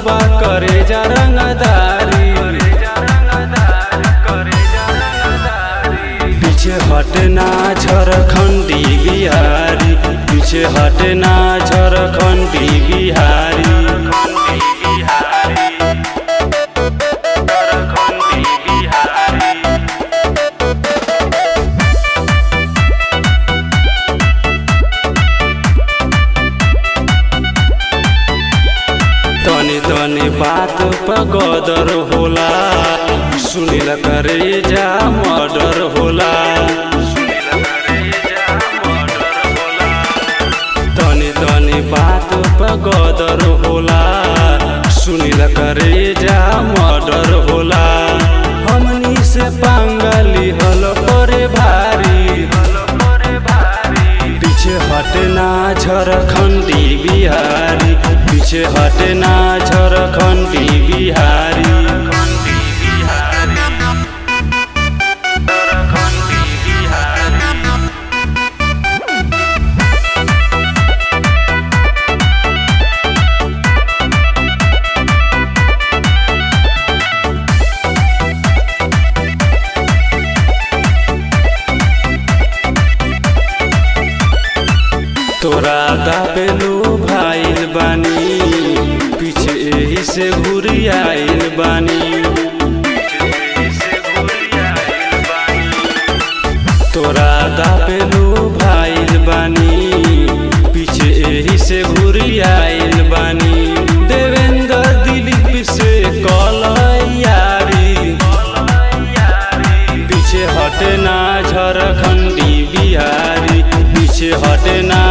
बा करे जा रंगदारी पीछे हटना झारखंडी बिहारी पीछे हटना झारखंडी बिहारी तनी तनी बात पर गदर होला सुनिल करे जा मर्डर होला तनी तनी बात पर गदर होला सुनिल करे जा मर्डर होला हमनी से पांगली हल करे भारी पीछे हटना झारखंडी बिहारी पीछे हटना झारखंडी बिहारी तोरा दाबेलो भाईल बानी पीछे एही से घुरी आइल बानी तोरा दाबेलो भाईल बानी पीछे एही से घुरी आइल बानी देवेंद्र दिलीप से कल यारी पीछे हटना झारखंडी बिहारी पीछे हटना